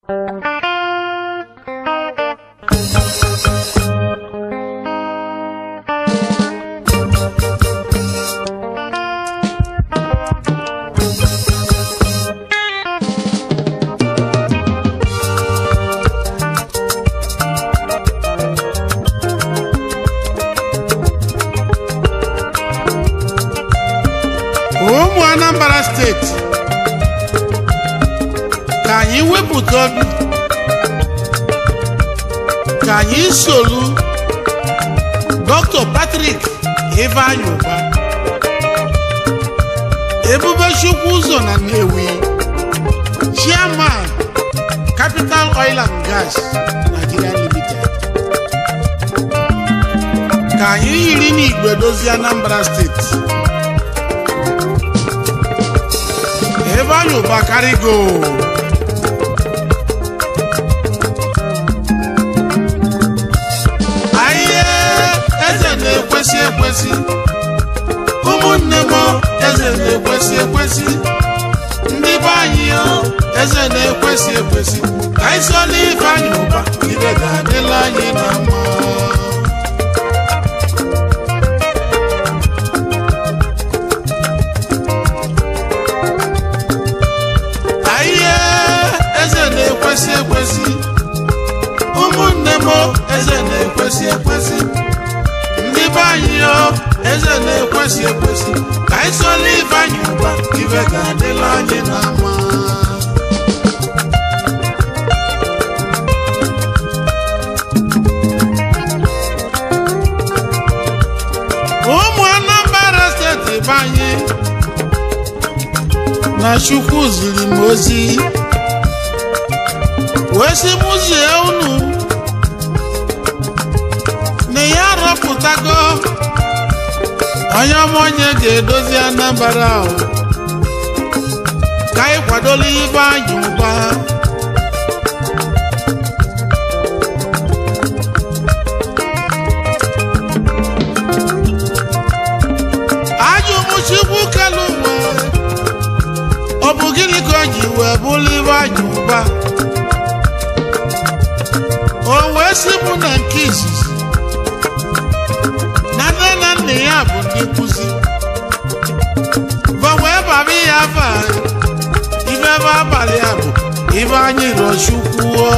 ụmụ anambra steeti ka anyị wepụta obi ka anyị solu dr patrick ifeanyi ụba ebube chukwu ụzọ na nnewi chairman capital oil and gas nigeria limited ka anyị yiri n'igwe dozie anambra steeti ebe anyị ụba karịgo ahịa eze na-ekwesị ekwesị ụmụnne m eze na-ekwesị ekwesị ndị be anyị o eze na-ekwesị ekwesị ka anyị sola ife anyị ụba ibe ga-adịla anyị na mma ahịa eze na-ekwesị ekwesị ụmụnne m eze na-ekwesị ekwesị ndị be anyị o eze na-ekwesị ekwesị ka anyị sola ife anyị ụba ibe ga-adịla anyị na mma ụmụ anambra steeti be anyị na chukwu ziri m ozi wee sị m zie unu na ya arọpụtago onye ọma onye ga-edozi anambra ahụ ka anyị kwadola ibe anyị ụba ajụ m chukwu kelu ụwa ọ bụ gịnị ka o ji wee bụrụ ibe anyị ụba o wee sị mụ na nke izizi na nne na nna ya bụ ndị nkụzi ba wee bara ya afa ibe ebe abalị a bụ ibe anyị rọchukwuo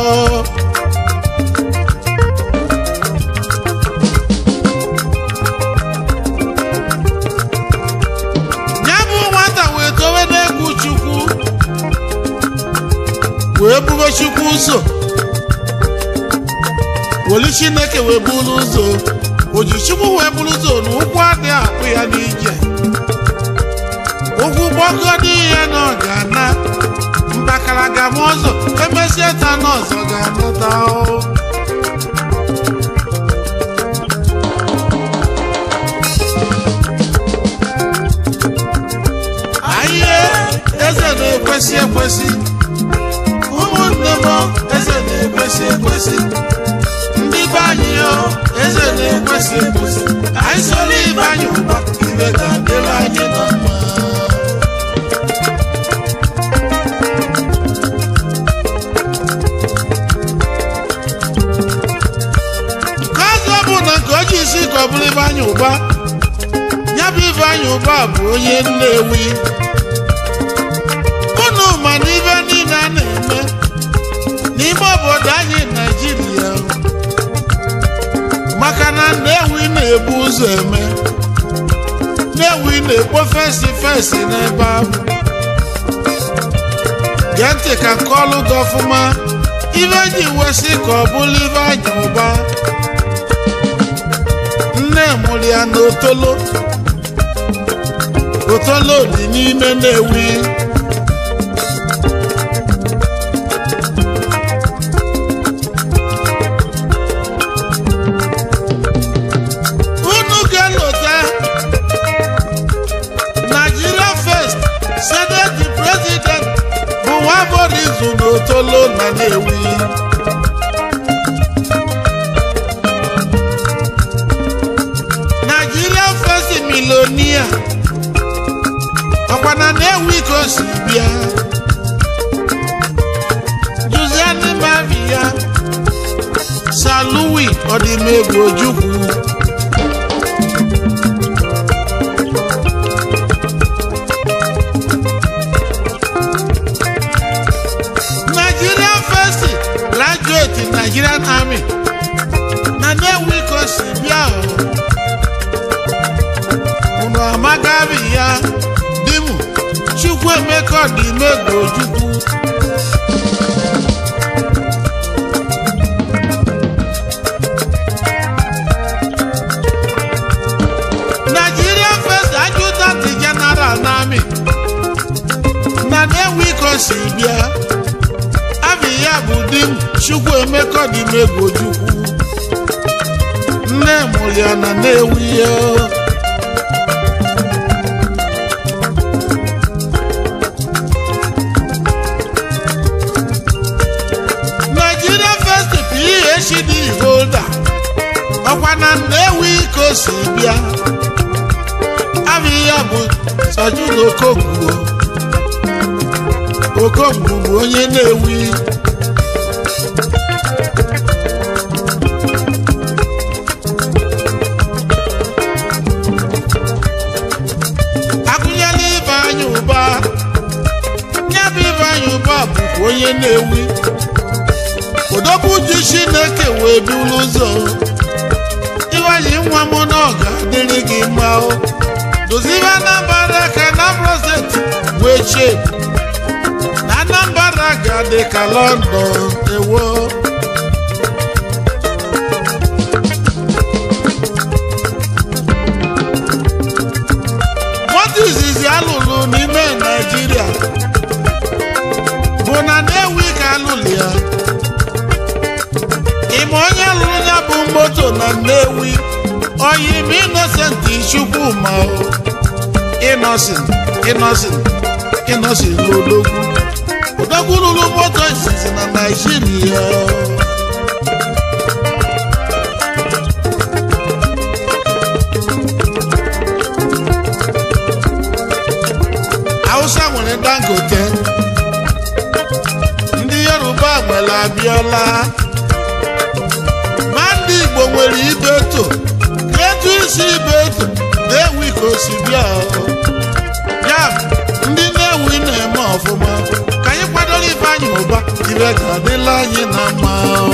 ya bụ nwata wee towe n'egwu chukwu wee bube chukwu ụzọ welu chineke wee buru ụzọ oji chukwu wee buru ụzọ na ụkwụ adịghị akpụ ya n'ije ụkwụ gbọgọdị ya na ọ ga-ana mbakara gama ọzọ emesie ta na ọzọ ga-anata o. ahịa eze na-ekwesị ekwesị ụmụnne m eze na-ekwesị ekwesị ndị be anyị o eze na-ekwesị ekwesị ka anyị soro ibe anyị ụba ibe ga-adịrị anyị na mma ka ọzọ bụ na nke o ji isi ka ọ bụrụ ibe anyị ụba ya bụ ibe anyị ụba bụ onye nnewi unu ma na ibe niile a na-eme n'ime obodo anyị naijiria maka na nnewi na-ebu ụzọ eme nnewi na-ekpo fesi fesi n'ebe ahụ gee ntị ka nke ọlụ gị ọfụma ibe ji wesị ka ọ bụrụ ibe anyị ụba nne mụrụ ya na otolo otolo dị n'ime nnewi unu ga-elota Nigeria first senate president bụ nwaborizu na otolo na Nnewi Nigeria first milonia ọkwa na Nnewi ka o si bịa Juzie ọdịmegwu ojukwu nigerian first graduate in nigerian army na Nnewi ka o si bịa o unu amagabi ya di m Chukwuemeka ọdịmegwu ojukwu Nigerian first adjutant general n'amị na Nnewi ka o si bịa abi ya bụ di m Chukwuemeka ọdịmegwu ojukwu nne mụrụ ya na Nnewi ya Nigeria first PhD holder ọkwa na Nnewi ka o si bịa abị ya bụ Sajid Okongwu Okongwu bụ onye Nnewi akụnyela Ifeanyị Ụba ya bụ Ifeanyị Ụba bụkwa onye Nnewi odogwu ji Chineke wee buru ụzọ ịwanye nwa m na ọ ga-adịrị gị mma o dozibe Anambra ka Anambra steeti wee chee na Anambra ga-adị ka London ewo nwata izizi alụrụ n'ime Naịjirịa bụ na Nnewi ka alụrụ ya ịma onye lụrụ ya bụ moto na Nnewi oyim Innocent Chukwuma o Innocent Innocent Innocent n'odogwu odogwu lụrụ moto izizi na Naịjirịa Hausa nwere Dangote ndị Yoruba nwere Abiola ma ndị Igbo nwere Ibeto ka etu isi Ibeto na-ewi ka o si bịa o. ya bụ, ndị na-ewi na-eme ọfụma ka anyị kwadoro Ifeanyị Ụba ire ga-adịla anyị na mma o.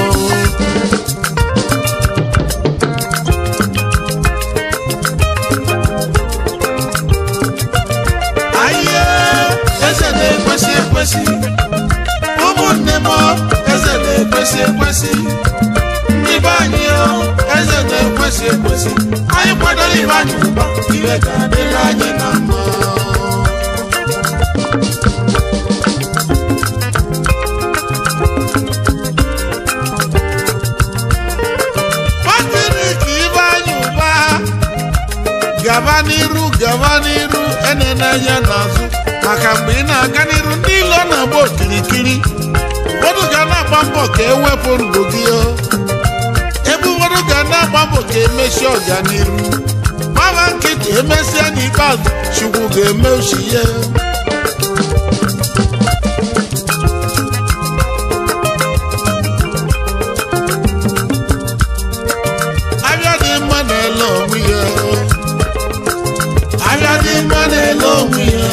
Aye, eze na-ekwesị ekwesị ụmụnne m eze na-ekwesị ekwesị ndị be anyị o, eze na-ekwesị ekwesị anyị kwadoro Ifeanyị Ụba ire ga-adịla anyị na mma Patrick Ifeanyị Ụba gaba n'iru gaba n'iru enene anya n'azụ maka mgbe ị na-aga n'iru ndị ilo na-agba okirikiri ụfọdụ ga na-agba mbọ ka ewepụ ndụ gị o. ebe ụfọdụ ga na-agba mbọ ka emesi ọganiru gbaba nkịtị emesịa n'ikpeazụ chukwu ga-eme uchi ya abịa dị mma na-ele onwe ya abịa dị mma na-ele onwe ya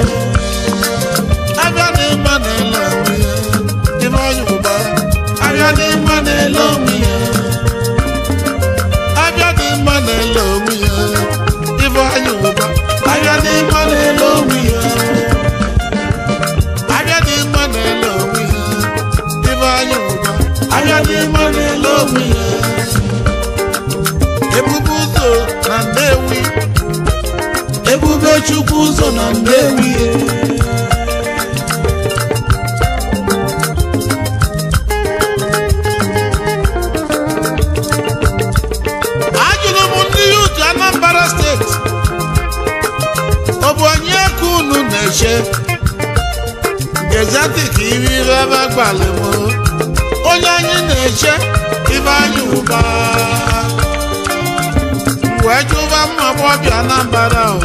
abịa dị mma na-ele onwe ya Ifeanyị Ụba abịa dị mma na-ele onwe ya abịa dị mma na-ele onwe ya Ifeanyị Ụba abịa dị mma na-ele onwe ya abịa dị mma na-ele onwe ya Ifeanyị Ụba abịa dị mma na-ele onwe ya ebube ụzọ na Nnewi ebube chukwu ụzọ na Nnewi ajụrụ m ndị yutu Anambra steeti ọ bụ onye ka unu na-eche gezatik iri ebe gbalị m onye anyị na-eche Ifeanyị Ụba wee jụba mma agbọbịa Anambra ahụ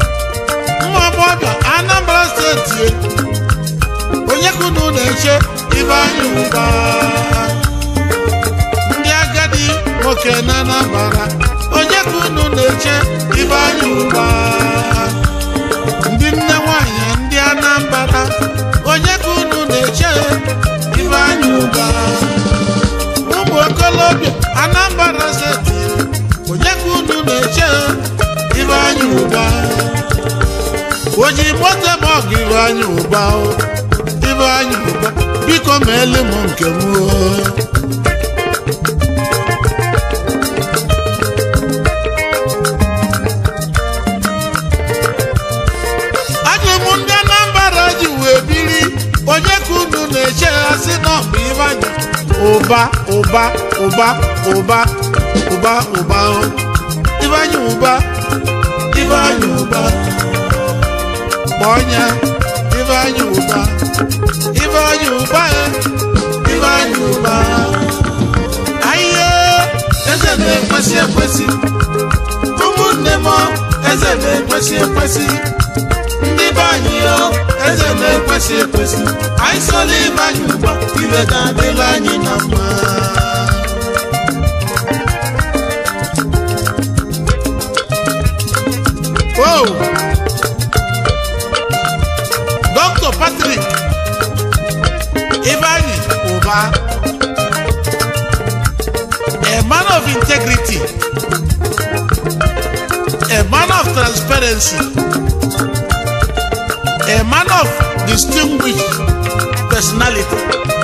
mma agbọbịa Anambra steeti onye ka unu na-eche Ifeanyi Uba ndị agadi nwoke na Anambra onye ka unu na-eche Ifeanyi Uba ndị nne nwanyị ndị Anambra onye ka unu na-eche Ifeanyi Uba ụmụ okolobịa Anambra steeti onye ka unu na-eche Ifeanyi Uba oji moto ebe ọgụ Ifeanyi Uba o Ifeanyi Uba biko meele m nke m o ajụ m ndị Anambra ji wee biri onye ka unu na-eche ha si na ọ bụ Ifeanyi ụba ụba ụba ụba ụba ụba o Ifeanyi Uba Ifeanyi Uba kpọnya Ifeanyi Uba Ifeanyi Uba e Ifeanyi Uba ayiye eze na-ekwesị ekwesị ụmụnne m eze na-ekwesị ekwesị ndị be anyị o eze na-ekwesị ekwesị anyị sola Ifeanyi Uba ibe ga-adịla anyị na mma Oh! Dr. Patrick Ifeanyi Uba, a man of integrity, a man of transparency, a man of distinguished personality,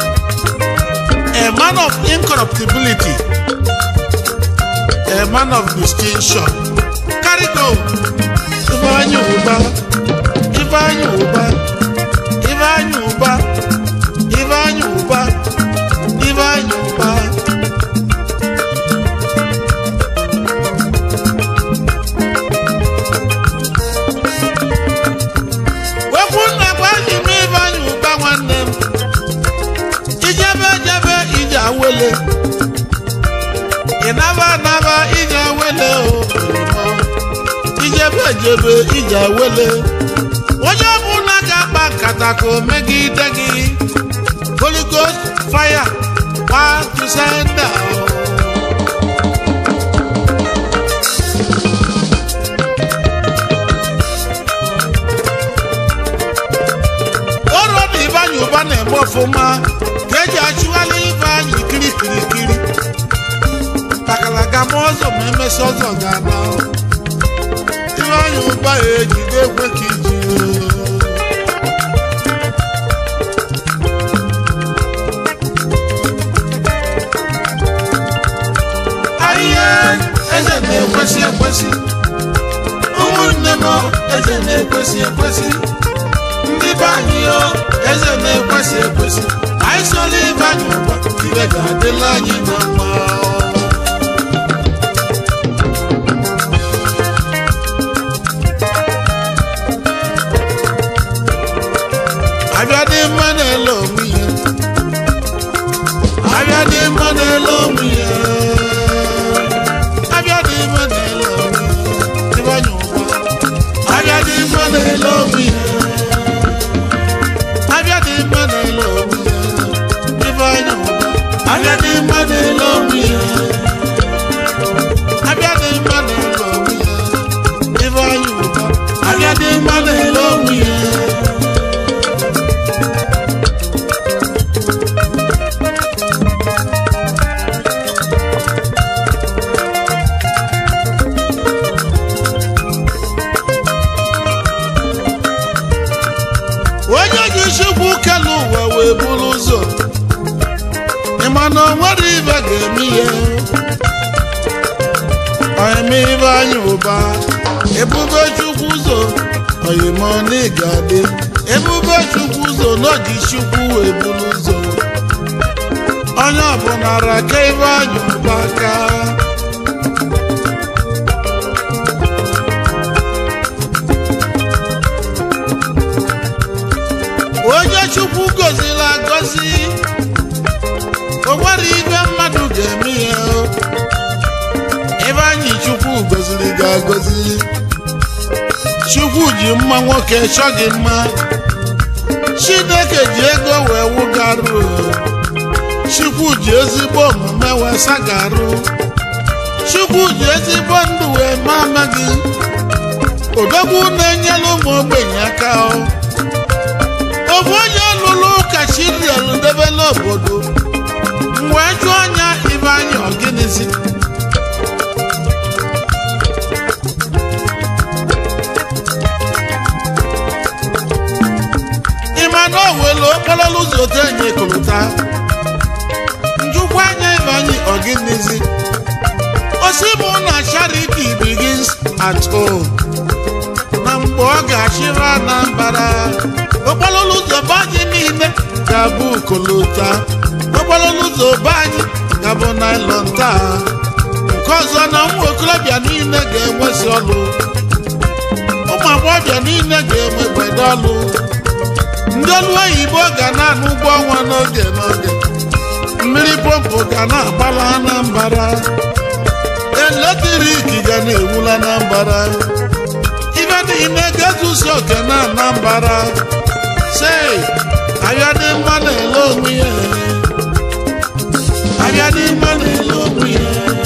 a man of incorruptibility, a man of distinction. Carry go, Ifeanyi Uba, Ifeanyi Uba, Ifeanyi Uba, Ifeanyi Uba, Ifeanyi Uba. Wekwu nna gwa anyị m Ifeanyi Uba nwanne m. Ijebe ejebe ije awele. Ịnaba anaba ije awele o. Ijebe ejebe ije awele. Onye ọbụla ga-akpa nkata ka o megide gị. Holy Ghost fire, one to send down. ọrụ na Ifeanyi Uba na-eme ọfụma ka eji achụgharị Ifeanyi kirikirikiri takalaga ma ọzọ ma emesi ọzọ ga-ana Ifeanyi Uba ejide ekwe ka iji ahịhịa eze na-ekwesị ekwesị ụmụnne m eze na-ekwesị ekwesị ndị be anyị o eze na-ekwesị ekwesị anyị sola Ifeanyi Uba ibe ga-adịla anyị na mma abịa dị mma na-ele onwe ya abịa dị mma na-ele onwe ya abịa dị mma na-ele onwe ya Ifeanyi Uba abịa dị mma na-ele onwe ya abịa dị mma na-ele onwe ya Ifeanyi Uba abịa dị mma na-ele onwe ya abịa dị mma na-ele onwe ya Ifeanyi Uba abịa dị mma na-ele onwe ya onye ji chukwu kelu ụwa wee buru ụzọ ịma na o nwere ibe ga-eme ihe oyime Ifeanyi Uba ebube chukwu ụzọ oyimoni ga-adị ebube chukwu ụzọ n'oji chukwu wee buru ụzọ onye ọbụla raka Ifeanyi Uba aka onye chukwu gọziri agọzi o nwere ibe mmadụ ga-eme ya Ifeanyi chukwu gọziri gị agọzi chukwu ji mma nwoke chọ gị mma chineke ji ego wee wụgarụ chukwu ji ezigbo omume wee sagarụ chukwu ji ezigbo ndụ wee mama gị odogwu na-enyere ụmụ ogbenye aka ọ ofu onye lụrụ ụka chirielu debe n'obodo wee jụọ anya ibe anya ọgịnịzi ịma na o welu okporo ụzọ otu enyi ekolota njụkwa anya ibe anyị ọgịnịzi osi mụ na charity begins at home na mgbe ọ ga-achịrị Anambra okporo ụzọ be anyị niile ga-abụ kolota okporo ụzọ be anyị ga-abụ naịlọn taa nke ọzọ na ụmụ okorobịa niile ga-enwezi ọlụ ụmụ agbọghọbịa niile ga-enwe gbede ọlụ ndị ọlụ oyibo ga na-anụ ụgwọ ọnwa n'oge n'oge mmiri pọmpụ ga na-agbala Anambra eletrik ga na-ewula Anambra ibe niile ga-ezusi oke na Anambra sei ahịa dị mma na-ele onwe ya ahịa dị mma na-ele onwe ya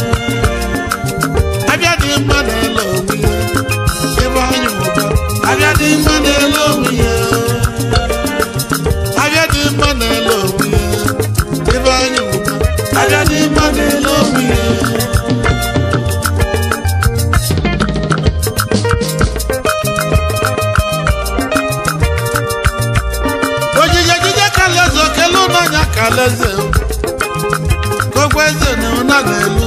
ahịa dị mma na-ele onwe ya ebe anyị ụba ahịa dị mma na-ele onwe ya ahịa dị mma na-ele onwe ya ebe anyị ụba ahịa dị mma na-ele onwe ya ojije jije kaleze okele ụnanya kaleze kogbo eze na ụna n'elu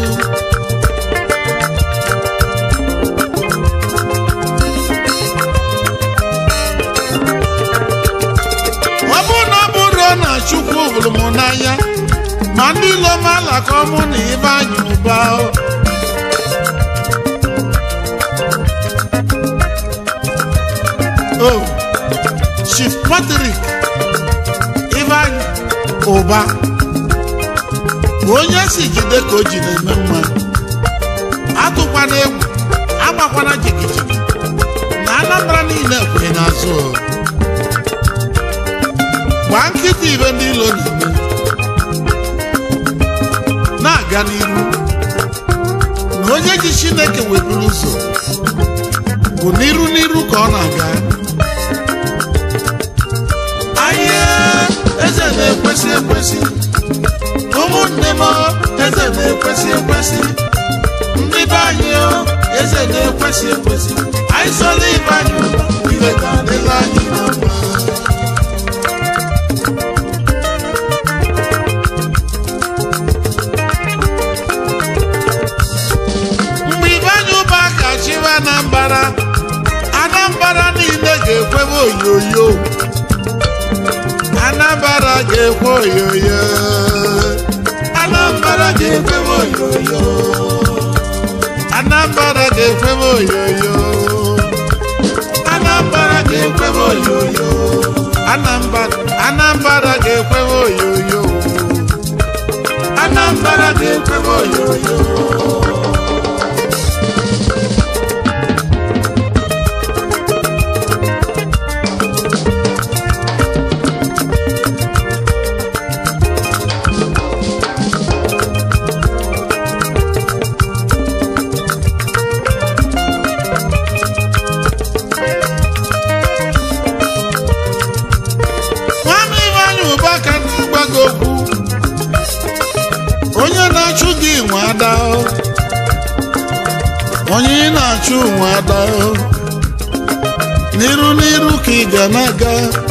ọ bụrụ na ọ bụrụ na chukwu hụrụ m n'anya ma ndị ilo m alakọ mụ na ibe anyị ụba o. o chief patrick Ivan ụba onye si jide ka o ji na-eme mma atụkwana egwu agbakwana jigijigi na Anambra niile kwenye n'azụ gbaa nkịta ibe ndị ilo na-eme na-aga n'iru na onye ji Chineke weburu ụzọ bụ n'iru n'iru ka ọ na-aga ahịa eze na-ekwesị ekwesị ụmụnne m eze na-ekwesị ekwesị ndị be anyị o, eze na-ekwesị ekwesị anyị sola ibe anyị ụba ibe ga-adịla anyị na mma mgbe ibe anyị ụba ka chịwa Anambra Anambra niile ga-ekwebe oyoyo Anambra ga-ekwe oyoyo Anambra ga-ekwe oyoyo Anambra ga-ekwe oyoyo Anambra ga-ekwe oyoyo Anambra Anambra ga-ekwe oyoyo Anambra ga-ekwe oyoyo nwanne Ifeanyị ụba ka na-agwa gị okwu onye na-achụ gị nwe ada o. onye ị na-achụ nwe ada o. n'iru n'iru ka ị ga na-aga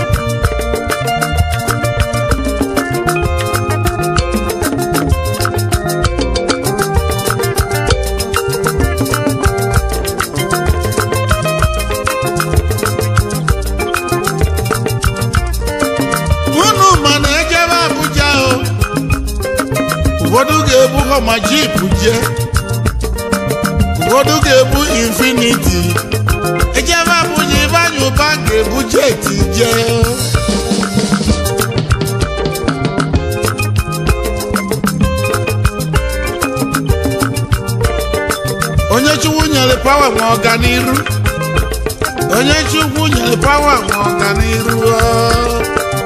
unu ma na ejebe Abuja o ụfọdụ ga-ebu họma jip jee ụfọdụ ga-ebu infiniti ejebe Abuja Ifeanyị ụba ga-ebu jeti jee onye chukwu nyere pawa nwe ọganiru onye chukwu nyere pawa nwe ọganiru o.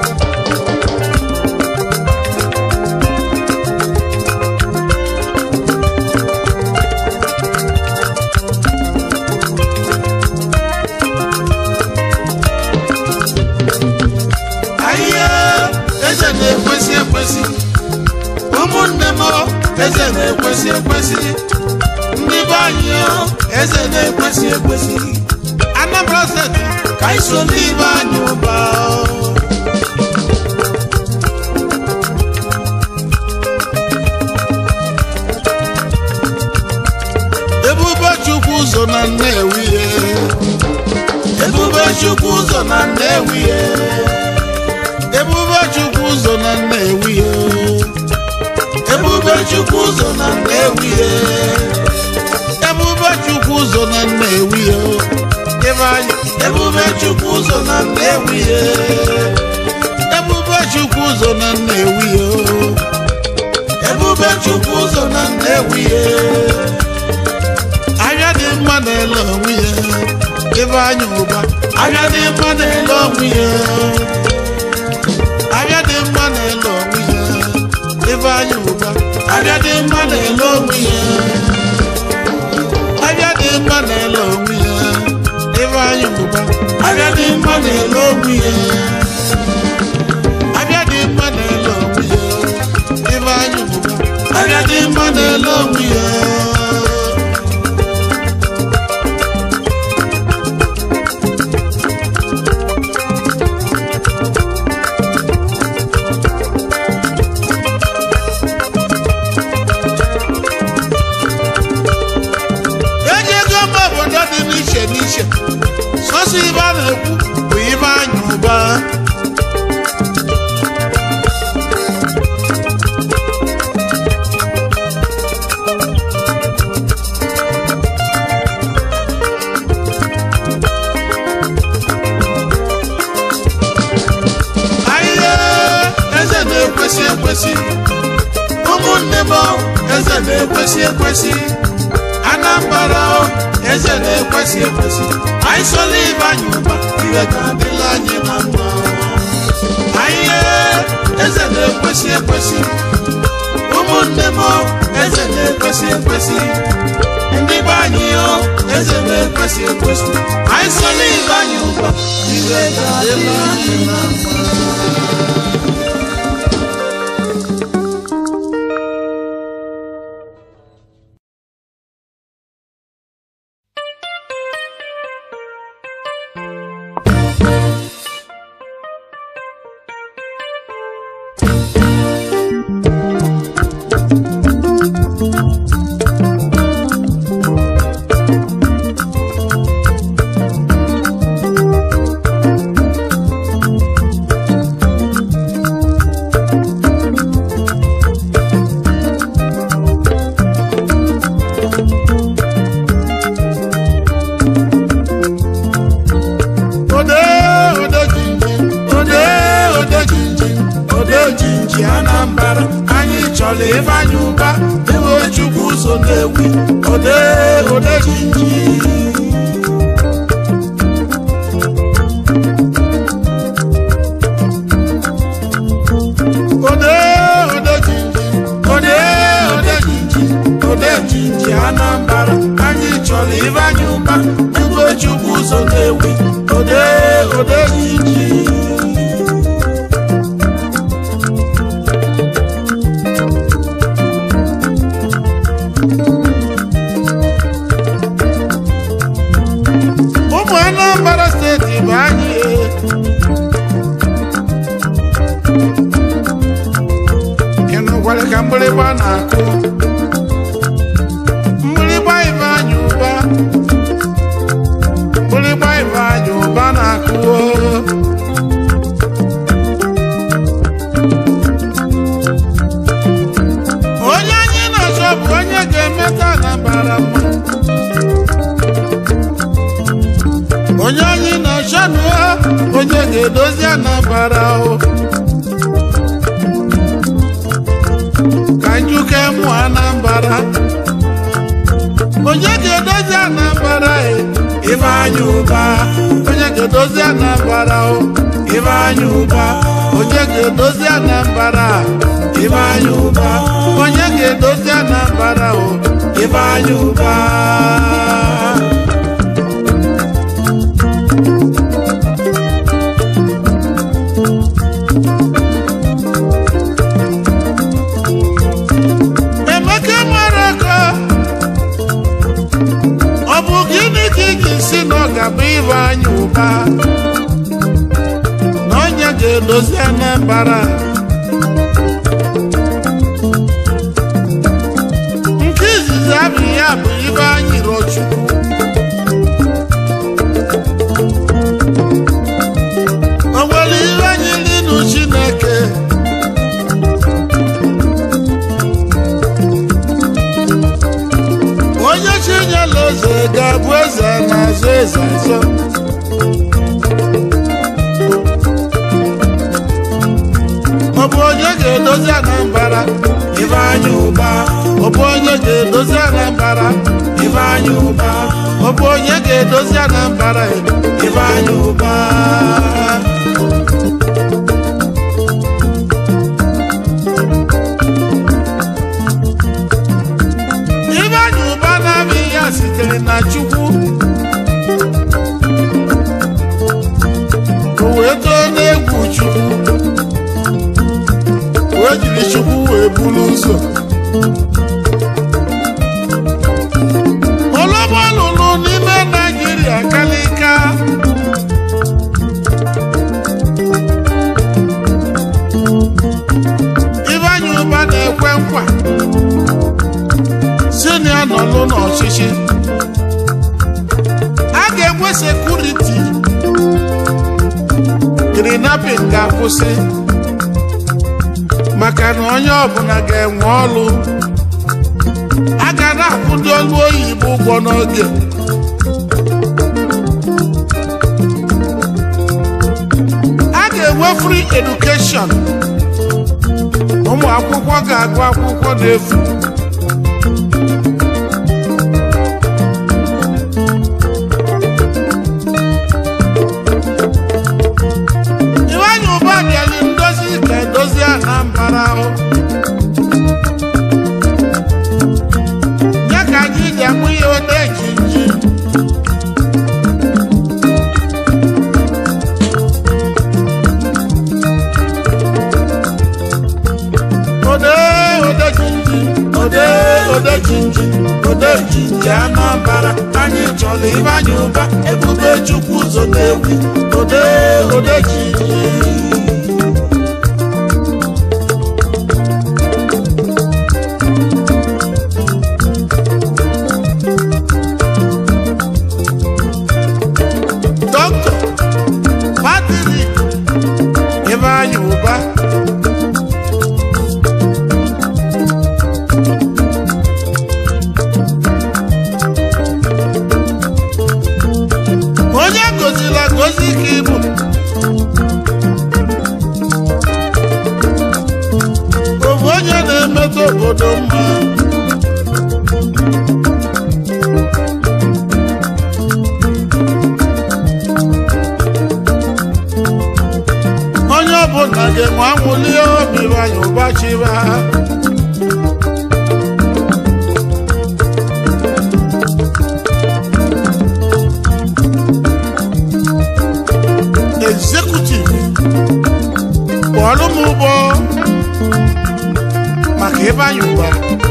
ekwesị ụmụnne m eze na-ekwesị ekwesị ndị be anyị eze na-ekwesị ekwesị Anambra steeti ka anyị so ndị be anyị ụba ebube chukwu ụzọ na nnewi ye ebube chukwu ụzọ na nnewi ye ebube chukwu ụzọ na nnewi ye ebube chukwu ụzọ na nnewi ye ebube chukwu ụzọ na nnewi ye ebe anyị ebube chukwu ụzọ na nnewi ye ebube chukwu ụzọ na nnewi ye ebube chukwu ụzọ na nnewi ye ahịa dị mma na-ele onwe ya ebe anyị ụba ahịa dị mma na-ele onwe ya ahịa dị mma na-ele onwe ya ebe anyị ụba ahịa dị mma na-ele onwe ya ahịa dị mma na-ele onwe ya ebe anyị ụba ahịa dị mma na-ele onwe ya ahịa dị mma na-ele onwe ya ebe anyị ụba ahịa dị mma na-ele onwe ya eji ego mba obodo dị n'iche n'iche sọsọ ibe a na-ekwu bụ ibe anya ụba ahịhịa eze na-ekwesị ekwesị ụmụnne m eze na-ekwesị ekwesị Anambra eze na-ekwesị ekwesị anyị sola ibe anyị ụba ihe ga-adịla anyị na mma ahịhịa eze na-ekwesị ekwesị ụmụnne m eze na-ekwesị ekwesị ndị be anyị o eze na-ekwesị ekwesị anyị sola ibe anyị ụba ihe ga-adịla anyị na mma ode ode jinji ode ode jinji ode jinji Anambra anyị chọrọ ife anyị ụba ewe chukwu ụzọ na-ewi ode ode jinji ode ode jinji ode ode jinji ode jinji Anambra anyị chọrọ ife anyị ụba ewe chukwu ụzọ na-ewi ode ode jinji ụmụ Anambra steeti bụ anyị ịnụkwara ka mgbịrịgba na-akụ mgbịrịgba ibe anyị ụba mgbịrịgba ibe anyị ụba na-akụ onye anyị na-achọ bụ onye ga-emeta Anambra mma onye anyị na-achọ nụ onye ga-edozi Anambra o ka njuke mụ Anambra onye ga-edozi Anambra e Ifeanyi Uba onye ga-edozi Anambra o Ifeanyi Uba onye ga-edozi Anambra Ifeanyi Uba onye ga-edozi Anambra o Ifeanyi Uba ga-edozi Anambra nke izizi abụ ya bụ ibe anyị rochukwu o nwere ihe anyị linu Chineke onye chinyela eze ga-abụ eze na-azọ eze azọ ọ bụ onye ga-edozi Anambra Ifeanyi Ụba ọ bụ onye ga-edozi Anambra Ifeanyi Ụba ọ bụ onye ga-edozi Anambra Ifeanyi Ụba Ifeanyi Ụba na-amị ya sitere na Chukwu o wee too n'egwu Chukwu wee jiri chukwu wee buru ụzọ olọgba lụrụ n'ime naijiria kalịka Ifeanyi Ụba na-ekwe nkwa si na ya nọlụ n'ọchịchị a ga-enwe sekuriti kidnapping ga-akwụsị maka na onye ọbụla ga-enwe ọlụ a ga na-akwụ ndị ọlụ oyibo ụgwọ n'oge a ga-enwe free education ụmụ akwụkwọ ga-agụ akwụkwọ n'efu Ifeanyi Ụba bịali ndozi ka edozi Anambra ahụ ya ka anyị ji amụ ihe ode jinji ode ode jinji ode ode jinji ode jinji Anambra anyị chọrọ Ifeanyi Ụba ebube Chukwu ụzọ na-ewi ode ode jinji Dọkịta Patrick Ifeanyi Ụba onye gozila gozi ka ịbụ ofu onye na-emetụ obodo mma onye ọbụla ga-enwe anwụli obi Ifeanyi Ụba chịba executive kpọọrọ m ụgbọ maka Ifeanyi Ụba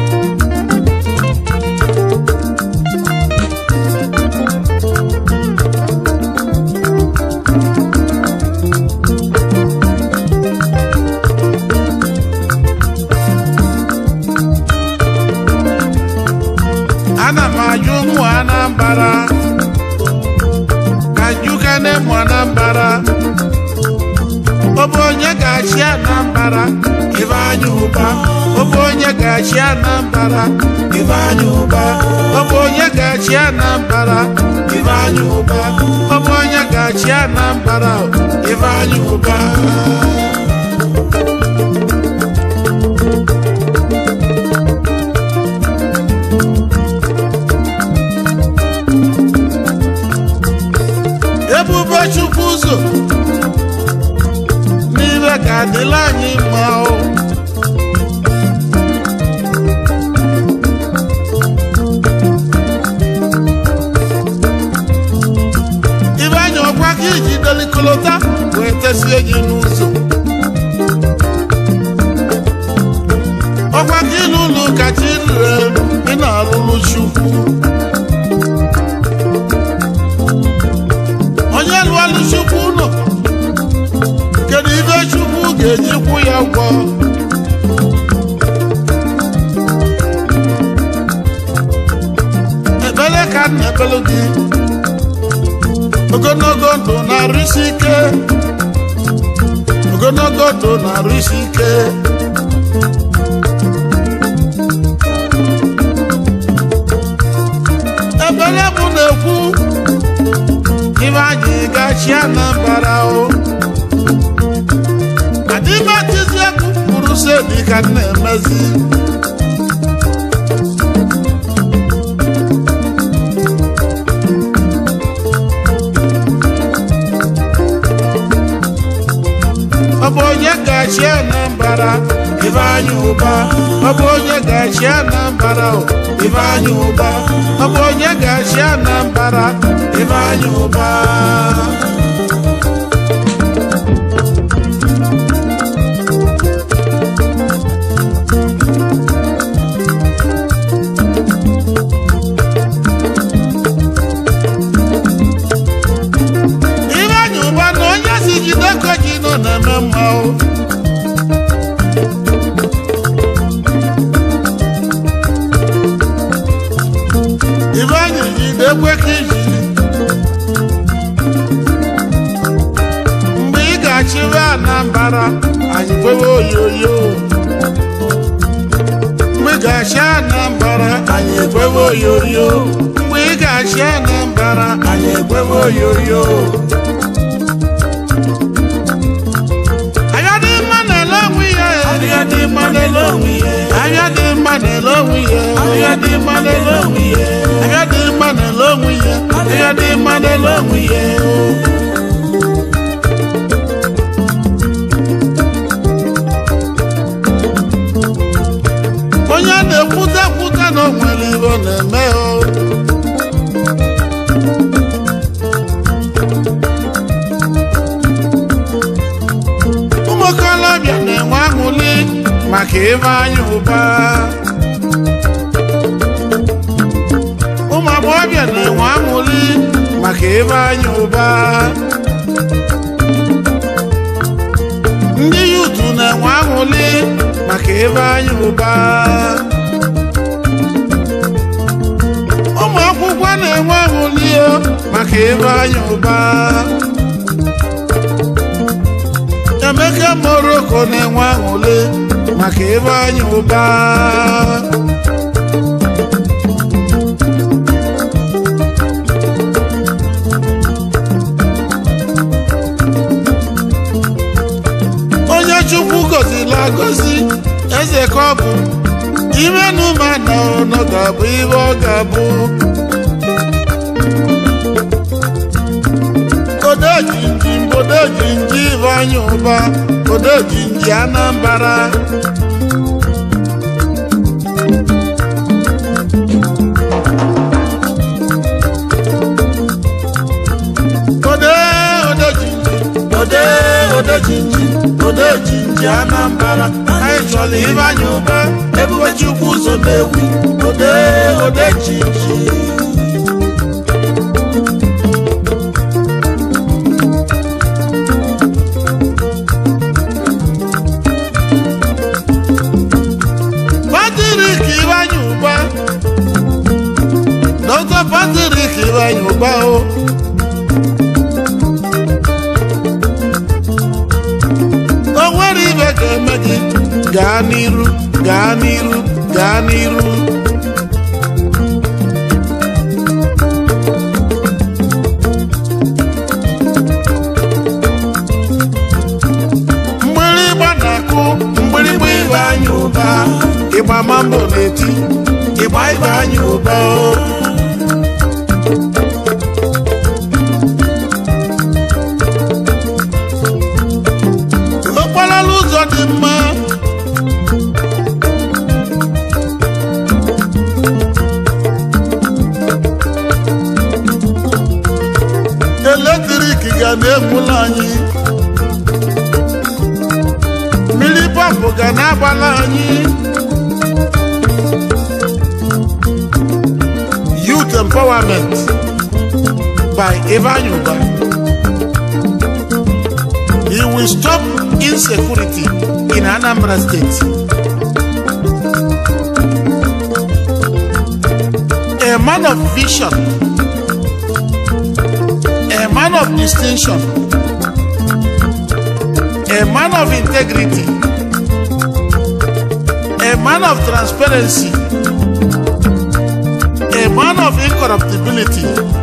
ana m ajụ ụmụ Anambra ka njukene mụ Anambra ọ bụ onye ga-achị Anambra Ifeanyi Ụba ọ bụ onye ga-achị Anambra Ifeanyi Ụba ọ bụ onye ga-achị Anambra Ifeanyi Ụba ọ bụ onye ga-achị Anambra Ifeanyi Ụba ebube chukwu ụzọ n'ibe ka adịla anyị mma o Ifeanyi ọkwa ka iji delikolota wee tesie gị n'ụzọ ọkwa ka ịlụ ụlọ ụka chi rere ị na-alụlụ chukwu onye lụọlụ chukwu ụlọ kedu ibe ga-eji kwụ ya ụgwọ ekpere ka m na-ekpelu gị ogologo ndụ na-arụ isi ike ogologo ndụ na-arụ isi ike ebere bụ na-ekwu ibe anyị gachi Anambra o adịbatizi egwu kwuru sedi ka m na-emezi ọ bụ onye gachi Anambra Ifeanyi Ụba ọ bụ onye gachi Anambra o Ifeanyi Ụba ọ bụ onye gachi Anambra Ifeanyi Ụba Ifeanyi Ụba na onye si jide ka ji nọ na-eme mma o Ifeanyi jide ekwe ka iji mgbe ị ga-achịwe Anambra anyị kwewe oyoyo mgbe ị ga-achị Anambra anyị ekwewe oyoyo mgbe ị ga-achị Anambra anyị ekwewe oyoyo anya dị mma na-ele onwe ya anya dị mma na-ele onwe ya anya dị mma na-ele onwe ya anya dị mma na-ele onwe ya anya dị mma na-ele onwe ya anya dị mma na-ele onwe ya onye na-ekwute ekwute na o nwere ihe ọ na-eme o ụmụ okorobịa na-enwe aṅụli maka Ifeanyi Ụba ụmụ agbọghọbịa na-enwe aṅụli maka Ifeanyi Ụba ndị yutu na-enwe aṅụli maka Ifeanyi Ụba ụmụ akwụkwọ na-enwe aṅụli o maka Ifeanyi Ụba Emeka Moroko na-enwe aṅụli maka Ifeanyi Ụba onye Chukwu gọziri agọzi eze ka ọ bụ ime na ụmụada ọnọ ga-abụ ihe ọ ga-abụ odejinji odejinji Ifeanyi Ụba odejinji Anambra ode odejinji ode odejinji odejinji Anambra anyị chọrọ Ifeanyi Ụba ebube Chukwu ụzọ na-ewi ode odejinji Patrick Ifeanyi Ụba Dr. Patrick Ifeanyi Ụba o o nwere ibe ga-eme gị gaa n'iru gaa n'iru gaa n'iru mgbịrịgba na-akụ mgbịrịgba Ifeanyi Ụba ịgba mambo na-eti ịgba Ifeanyi Ụba o okporo ụzọ dị mma eletrik ga na-egbula anyị mmiri pọmpụ ga na-agbala anyị youth empowerment by Ifeanyi Uba he will stop insecurity in Anambra State. A man of vision, a man of distinction, a man of integrity, a man of transparency, a man of incorruptibility,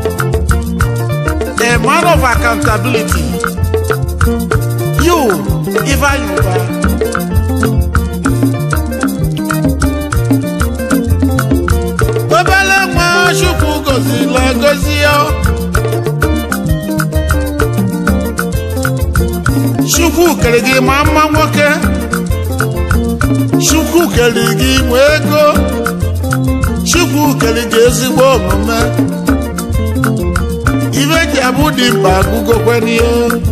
a man of accountability. You, Ivan Yuba. obele nwa chukwu gozila gozi ya chukwu kere gị ma mma nwoke chukwu kere gị nwe ego chukwu kere gị ezigbo omume ibe ji abụ dị mkpa agụgokwen'ihe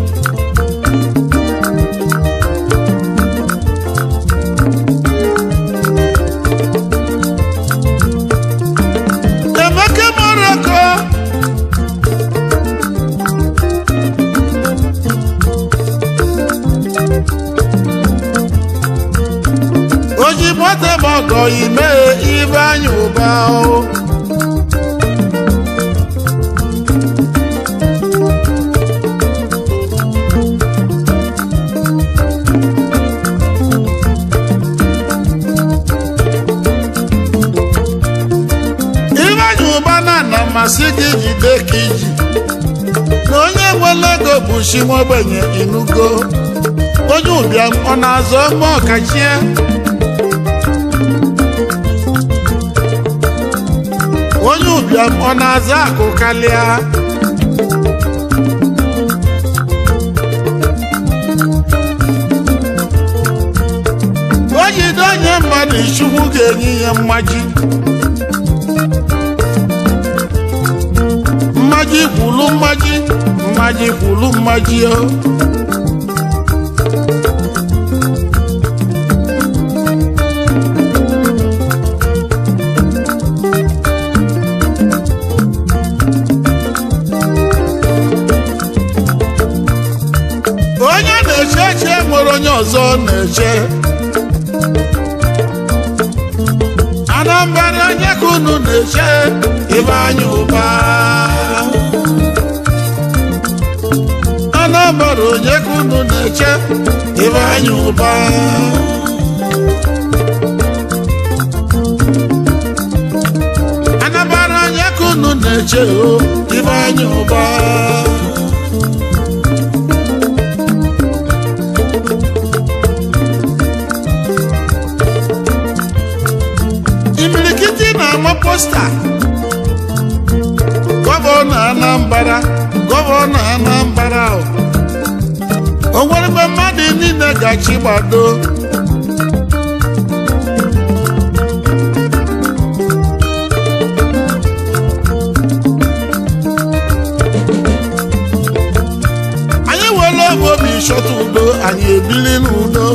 Emeka Moroko o ji moto m ọgọ ime ibe anya ụba o ibe anya ụba na na mmasị gị jide ka iji na onye nwere ego bụ chi nwa ogbenye inugo onye ụbịam ọ na-azọ ma ọkachie onye ụbịam ọ na-aza akụ kalịa o jide onye mmadụ chukwu ga-enye ya mmaji mmaji kwulu mmaji mmaji kwulu mmaji o onye na-eche eche nwere onye ọzọ na-eche anambra onye ka unu na-eche ibe anya ụba anambra onye ka unu na-eche ibe anya ụba anambra onye ka unu na-eche o ibe anya ụba imirikiti na-ama posta gọvanọ anambra gọvanọ anambra o o nwere mgbe mmadụ niile gachi gbado anyị were oge obi chọta udo anyị ebili n'udo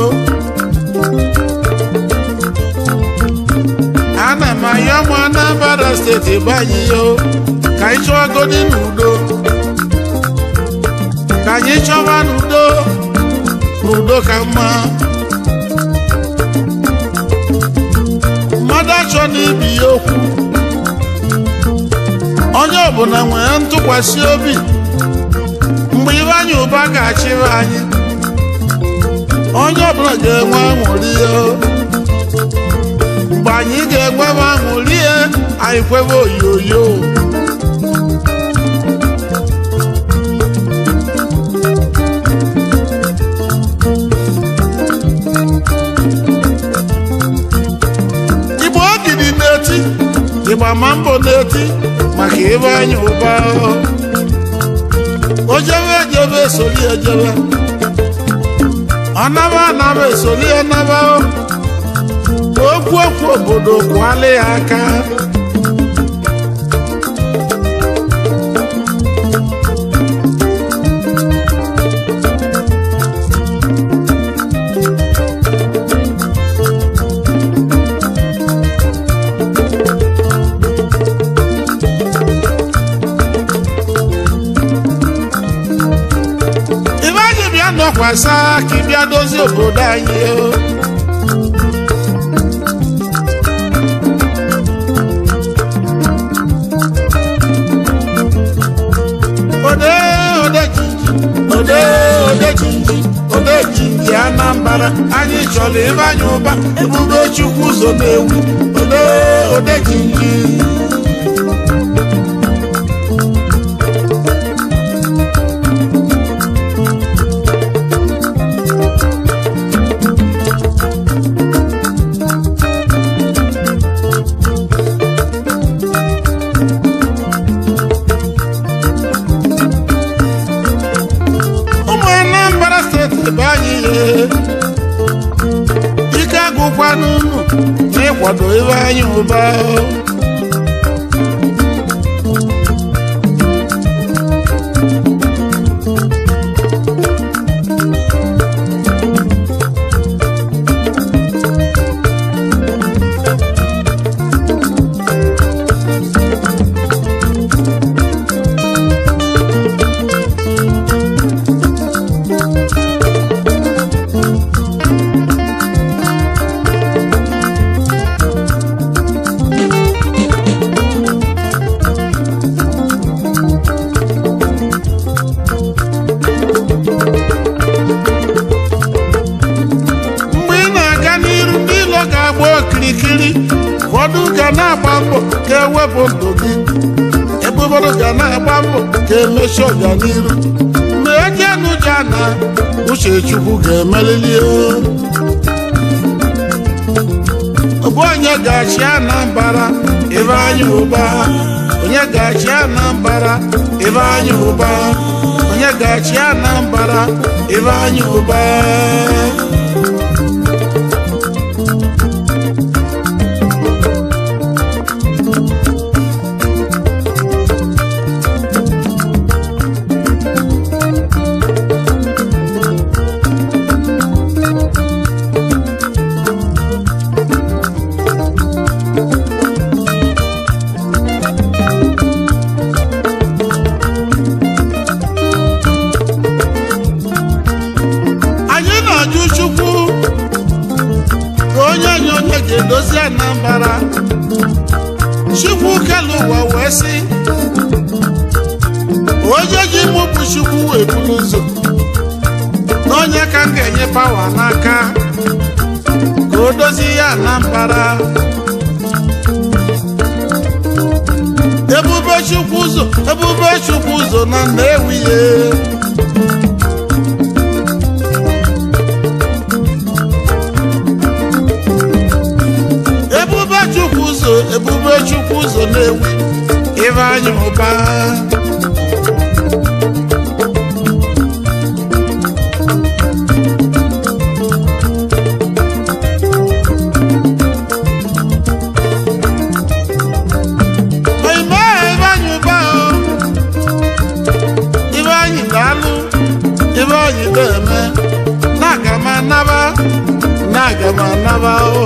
ana m ayọ mụ Anambra steeti banye yo ka anyị chọọ godi n'udo ka anyị chọba n'udo n'udo ka mma mmadụ achọ n'ibi ya okwu onye ọbụla nwere ntụkwasị obi mgbe ibe anyị ụba ga-achịrị anyị onye ọbụla ga-enwe aṅụrị ya mgbe anyị ga-enwebe aṅụrị ya anyị kwebe oyoyo igbo ogidi na-eti ịgba ma mbọ na-eti maka ebe anyị ụba ojebe ejebe esoli ejebe ọnaba anaba esoli ọnaba okwu okwu obodo kwụala ya aka ibe anyị bịa nọkwasa ka ị bịa dozie obodo anyị o. ode ode jinji ode ode jinji ode jinji anambra anyị chọrọ ịbe anyị ụba ebube chukwu ụzọ na-ewu ode ode jinji ụmụ anambra steeti bụ anyị ihe ike agụkwa n'unu na ịkwado ebe anyị ụba mgbe ị na-aga n'iru ndị ilo ga-agba okirikiri ụfọdụ ga na-agba mbọ ka ewepụ ndụ gị ebe ụfọdụ ga na-agba mbọ ka emechi ọganiru mgbe ejenuja na uche chukwu ga-emelili o. ọ bụ onye ga-achị Anambra ebe anyị ụba onye ga-achị Anambra ebe anyị ụba onye ga-achị Anambra ebe anyị ụba anyị na-ajụ chukwu ka onye anyị onye ga-edozi Anambra chukwu kelu ụwa wee sị onye ji mụ bụ chukwu wee buru ụzọ na onye ka m ga-enye pawa n'aka ka o dozie ya Anambra ebube chukwu ụzọ ebube chukwu ụzọ na Nnewi ye ebube chukwu ụzọ ebube chukwu ụzọ na-ewu ibe anyị ụba Oyime ibe anyị ụba o. ibe anyị ga-alụ ibe anyị ga-eme na-aga m anaba na-aga m anaba o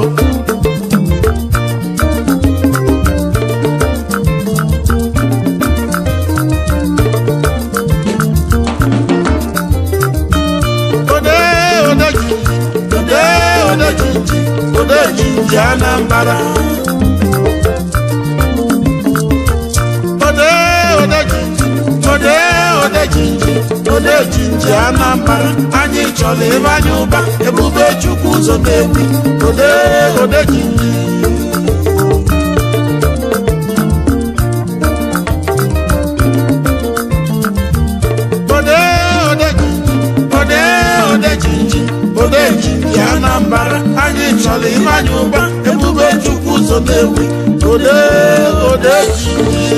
ode ode jinji ode ode jinji ode jinji Anambra ode ode jinji ode ode jinji ode jinji Anambra anyị chọrọ ebe anyị ụba ebube chukwu ụzọ na-ewi ode ode jinji ode ode jinji ode ode jinji ode jinji Anambra anyị chọrọ ime anyị ụba ebube chukwu ụzọ na-ewi ode ode jinji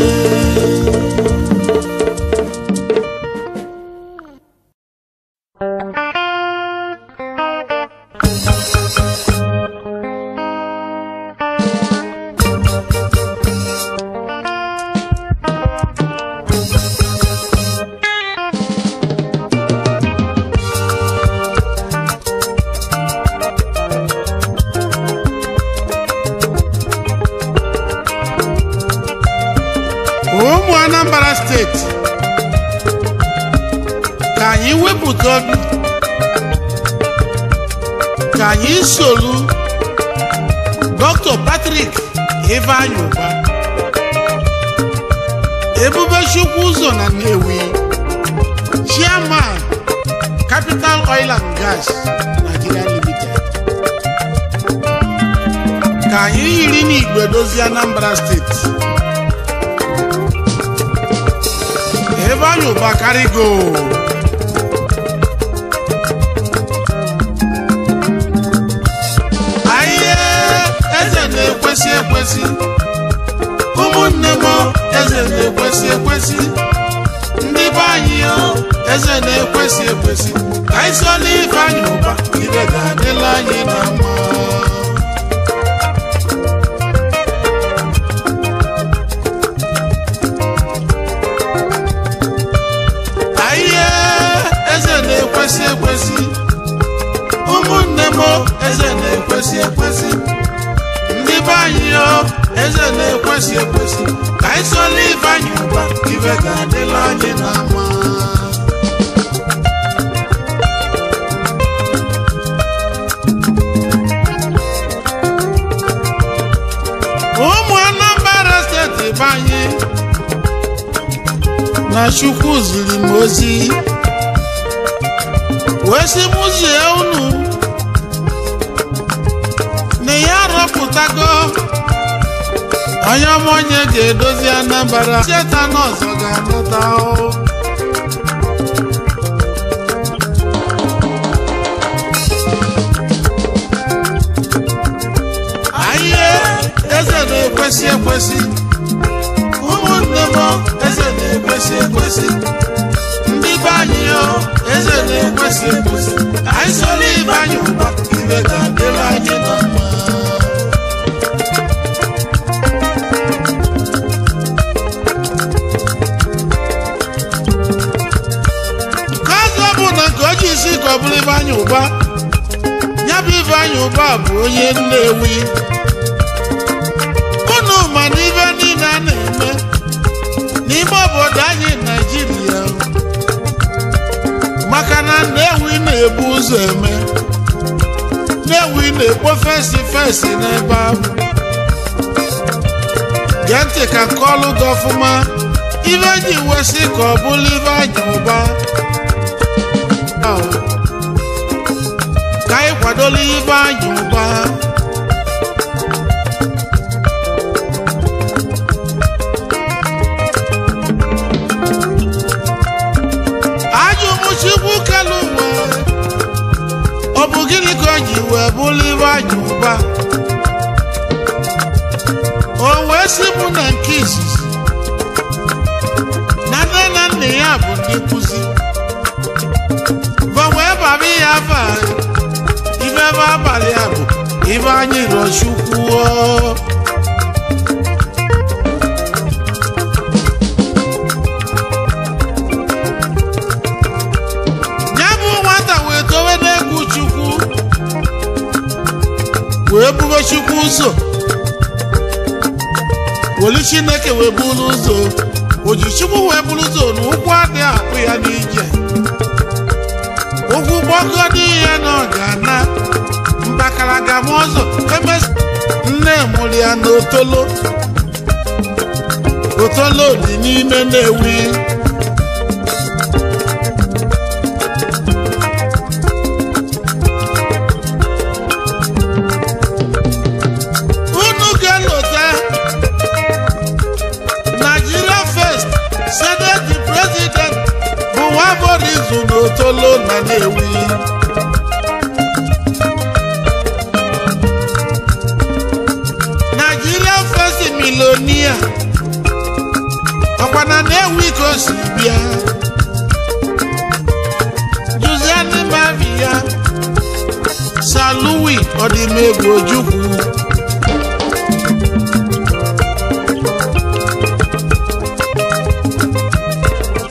ụmụ Anambra steeti ka anyị wepụta obi ka anyị solu dr patrick ifeanyi ụba ebube chukwu ụzọ na nnewi chairman capital oil and gas nigeria limited ka anyị yiri n'igwe dozie anambra steeti ifeanyi ụba karigo ahịa eze na-ekwesị ekwesị ụmụnne m eze na-ekwesị ekwesị ndị be anyị o eze na-ekwesị ekwesị ka anyị sola ife anyị ụba ibe ga-adịla anyị na mma ahịa eze na-ekwesị ekwesị ụmụnne m eze na-ekwesị ekwesị ndị be anyị o eze na-ekwesị ekwesị ka anyị sola ife anyị ụba ibe ga-adịla anyị na mma ụmụ anambra steeti be anyị na chukwu ziri m ozi wee sị m zie unu na ya rọpụtago onye ọma onye ga-edozi anambra setan ọzọ ga-anụta o. ahịa eze na-ekwesị ekwesị ụmụnne m eze na-ekwesị ekwesị ndị be anyị o eze na-ekwesị ekwesị anyị sola ibe anyị ụba ibe ga-adịrị anyị na mma kaza bụ na nke o ji isi ka ọ bụrụ ibe anyị ụba ya bụ ibe anyị ụba bụ onye nnewi unu ma na ibe niile a na-eme n'ime obodo anyị naijiria maka na nnewi na-ebu ụzọ eme nnewi na-ekpo fesi fesi n'ebe ahụ gee ntị ka nkọlụ gị ọfụma ibe ji wesị ka ọ bụrụ ibe anyị ụba ahụ. ka anyị kwadola ibe anyị ụba ajọ ụmụchukwu kelu ụwa ọ bụ gịnị ka o ji wee bụrụ ibe anyị ụba o wee sị mụ na nke izizi na nne na nna ya bụ ndị nkụzi ba wee baba ya afa ibe ebe abalị a bụ ibe anyị rọchukwuo ya bụ nwata wee towe n'egwu chukwu wee bube chukwu ụzọ wolu chineke wee buru ụzọ oji chukwu wee buru ụzọ na ụkwụ adịghị akpụ ya n'ije ụkwụ gbọgọdị ihe na ọ ga-ana mbakara ga m ọzọ emes nne mụrụ ya na otolo otolo dị n'ime na-ewi unu ga-elota Nigeria first senate president bụ nwa borizu na otolo na na-ewi Nigeria first milonia ọkwa na na-ewi ka o si bịa Juziani Mavia Saluwi Ọdịmegwu Ojukwu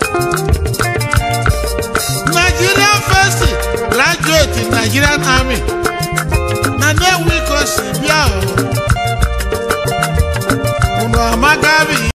Nigerian first graduate in Nigerian Army